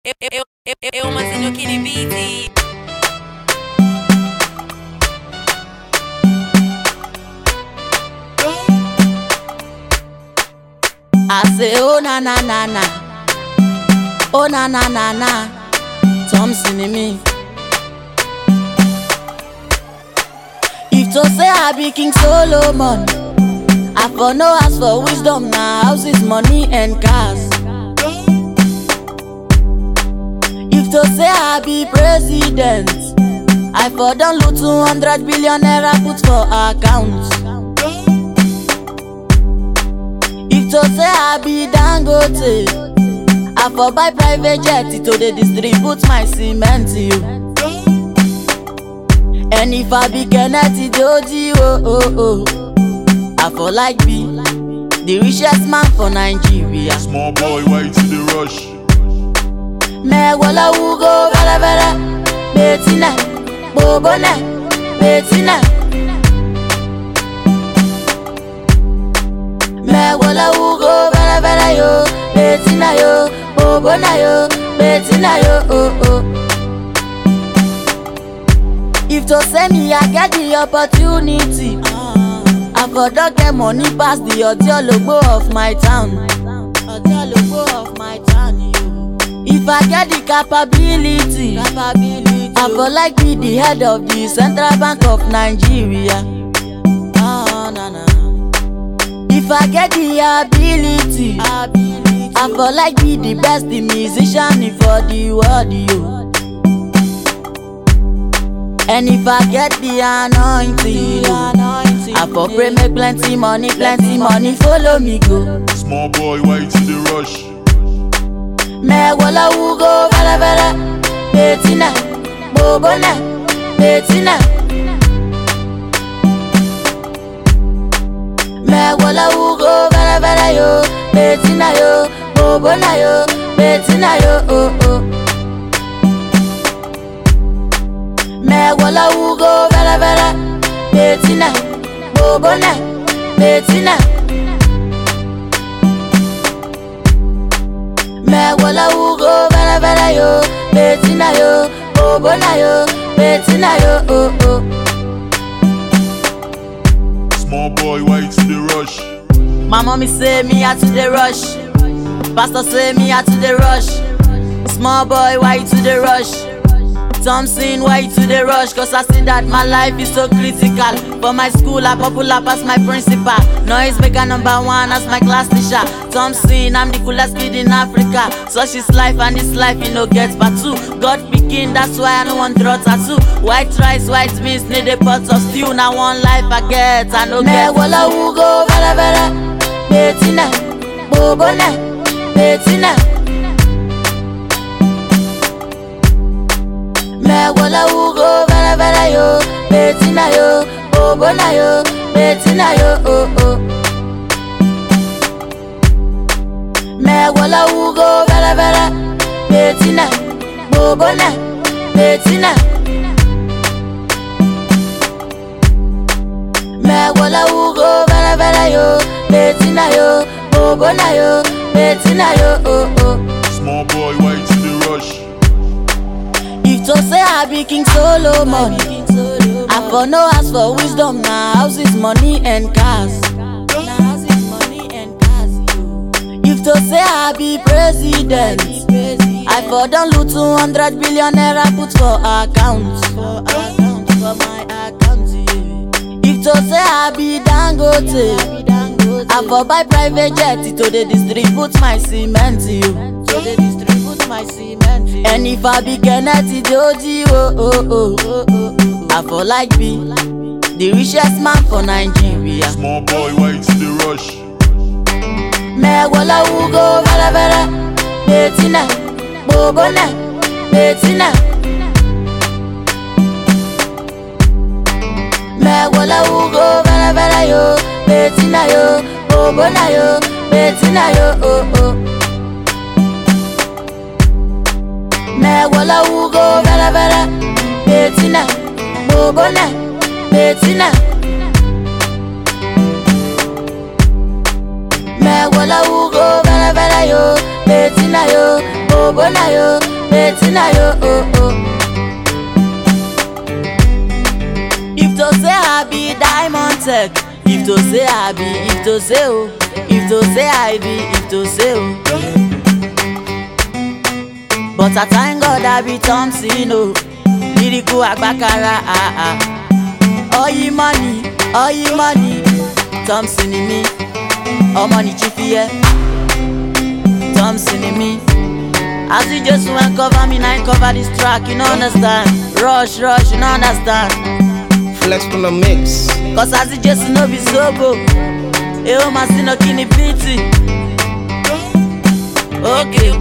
Eu, eu, eu, eu mantenho aquele beat. I say, oh na na na na, oh na na na na, Thompson in me. If to say I be King Solomon, I for no ask for wisdom na houses, money and cars. If to say I be president, I for don loot 200 billion naira put for account. If to say I be Dangote, I for buy private jet to dey distribute my cement to you. And if I be Kennedy Doji, oh oh oh, I for like be the richest man for Nigeria. Small boy, why to the rush? mẹ́wọ́lá wúgó fẹ́lẹ́fẹ́lẹ́ bẹ́tínẹ̀ bòbónẹ̀ bẹ́tínẹ̀. mẹ́wọ́lá wúgó fẹ́lẹ́fẹ́lẹ́ yo bẹ́tínẹ̀ yo bòbónẹ̀ yo bẹ́tínẹ̀ yo oh oh. If to say me I get the opportunity, I for don get money pass the Odiologbo of my town. Odiologbo of my town, yo. If I get the capability, capability I for like be the head of the Central Bank of Nigeria. Ah, na, na. If I get the ability, ability I for like be the best the musician for the world, yo. And if I get the anointing, I for pray make plenty money, plenty money follow me go. Small boy, why to the rush? mẹ́wọ́lá wúgó fẹ́lẹ́fẹ́lẹ́ bẹ́tínẹ̀ bòbónẹ̀ bẹ́tínẹ̀. mẹ́wọ́lá wúgó fẹ́lẹ́fẹ́lẹ́ yo bẹ́tínẹ̀ yo bòbónẹ̀ yo bẹ́tínẹ̀ yo oh oh. mẹ́wọ́lá wúgó fẹ́lẹ́fẹ́lẹ́ bẹ́tínẹ̀ bòbónẹ̀ bẹ́tínẹ̀. mẹ́wọ́lá wúgó fẹ́lẹ́fẹ́lẹ́ yo bẹ́tínà yo bòbónà yo bẹ́tínà yo oh oh. Small boy, why to the rush? My mommy say me I to the rush. Pastor say me I to the rush. Small boy, why you to the rush? Thompson, why you to the rush? Cause I see that my life is so critical. For my school, I popular pass my principal. Noise maker number one as my class teacher. Thompson, I'm the coolest kid in Africa. Such is life and this life, you know, gets but two. God pikin, that's why I no want draw tattoo. White rice, white beans, need a pot of stew. Now one life I get, I no get. Mẹ́wọ́lá wúgó fẹ́lẹ́fẹ́lẹ́, bẹ́tínẹ̀, bòbónẹ̀, bẹ́tínẹ̀. mẹ́wọ́lá wúgó fẹ́lẹ́fẹ́lẹ́ yo bẹ́tínà yo bòbónà yo bẹ́tínà yo oh oh. mẹ́wọ́lá wúgó fẹ́lẹ́fẹ́lẹ́ bẹ́tínà bòbónà bẹ́tínà. mẹ́wọ́lá wúgó fẹ́lẹ́fẹ́lẹ́ yo bẹ́tínà yo bòbónà yo bẹ́tínà yo oh oh. Small boy, why to the rush? If to say I be King Solomon, I for no ask for wisdom na houses, money and cars. If to say I be president, I for don loot 200 billion naira put for account. If to say I be Dangote, I for buy private jet to dey distribute my cement to you. To dey distribute my cement to you. And if I be Kennedy Doji, oh oh oh, oh, oh, I for like be the richest man for Nigeria. Small boy, why to the rush? mẹ́wọ́lá wúgó fẹ́lẹ́fẹ́lẹ́ bẹ́tínẹ̀ bòbónẹ̀ bẹ́tínẹ̀. mẹ́wọ́lá wúgó fẹ́lẹ́fẹ́lẹ́ yo bẹ́tínẹ̀ yo bòbónẹ̀ yo bẹ́tínẹ̀ yo oh oh. mẹ́wọ́lá wúgó fẹ́lẹ́fẹ́lẹ́ bẹ́tínẹ̀ bòbónẹ̀ bẹ́tínẹ̀. mẹ́wọ́lá wúgó fẹ́lẹ́fẹ́lẹ́ yo bẹ́tínà yo bòbónà yo Eighteen na yo oh oh. If to say I be diamond tech, if to say I be, if to say oh, if to say I be, if to say oh. But I thank God I be Thompson oh, lyrical agbakara ah ah. Oyi money, oyi money, Thompson ni mi, ọmọ ní chifi yẹ, Thompson ni mi. As you just wan cover me, na him cover this track, you no understand. Rush, rush, you no understand. Flex from the mix. Cause as it just no be sobo E o ma si no kini piti Okay